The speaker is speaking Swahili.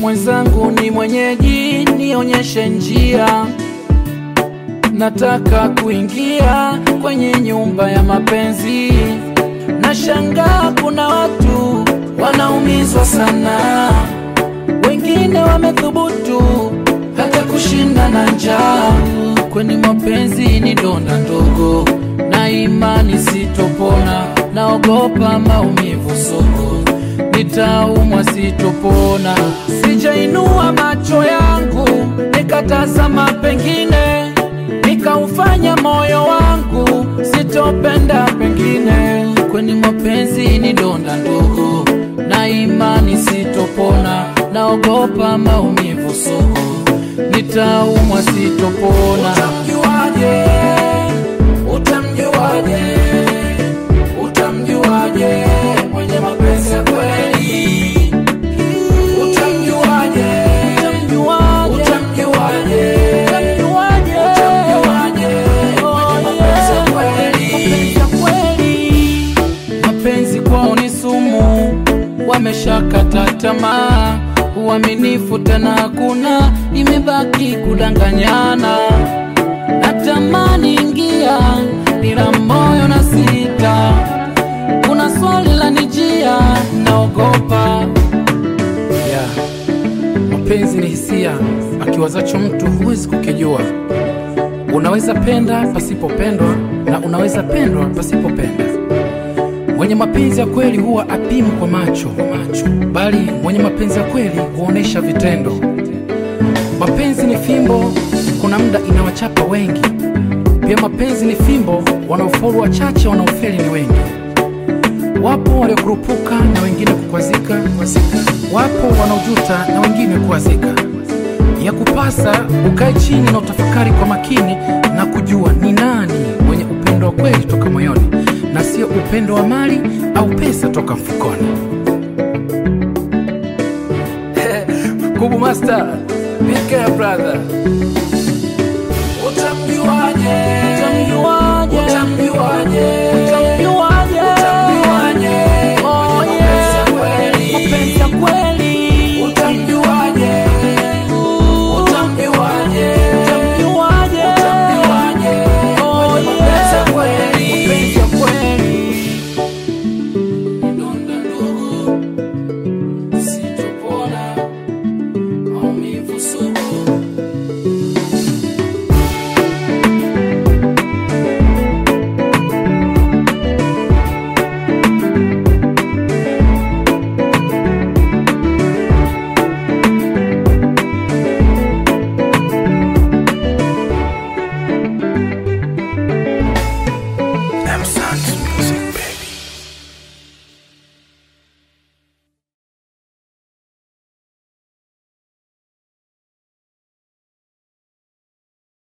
Mwenzangu ni mwenyeji, nionyeshe njia. Nataka kuingia kwenye nyumba ya mapenzi. Nashangaa kuna watu wanaumizwa sana, wengine wamethubutu hata kushinda na njaa. Kwenye mapenzi ni donda ndogo, na imani sitopona, naogopa maumivu sugu, nitaumwa sitopona. Sijainua macho yangu nikatazama pengine, nikaufanya moyo wangu sitopenda pengine. Kwenye mapenzi ni donda ndogo, na imani sitopona, naogopa maumivu sugu, nitaumwa sitopona. Utamjuaje? Utamjuaje? Utamjuaje mwenye mapenzi ya kweli? Utamjuaje? Utamjuaje? Utamjuaje? Utamjuaje? Utamjuaje mwenye mapenzi ya kweli? Mapenzi ya kweli. Mapenzi kwao ni sumu, wameshakata tamaa, uaminifu tena hakuna, imebaki kudanganyana. Natamani ingia, ila moyo na sita, kuna swali la nijia, naogopa yeah. Mapenzi ni hisia, akiwazacho mtu huwezi kukijua. Unaweza penda pasipopendwa na unaweza pendwa pasipopenda. Mwenye mapenzi ya kweli huwa apimu kwa macho, macho, bali mwenye mapenzi ya kweli huonesha vitendo. Mapenzi ni fimbo, kuna muda inawachapa wengi. Pia mapenzi ni fimbo, wanaofaulu wachache, wanaofeli ni wengi. Wapo waliokurupuka na wengine kukwazika, kwazika. Wapo wanaojuta na wengine kuwazika. Ya kupasa ukae chini na utafakari kwa makini na kujua ni nani mwenye upendo wa kweli toka moyoni na sio upendo wa mali au pesa toka mfukoni. Kubu Master, big care brother. Utamjuaje? Utamjuaje? Utamjuaje?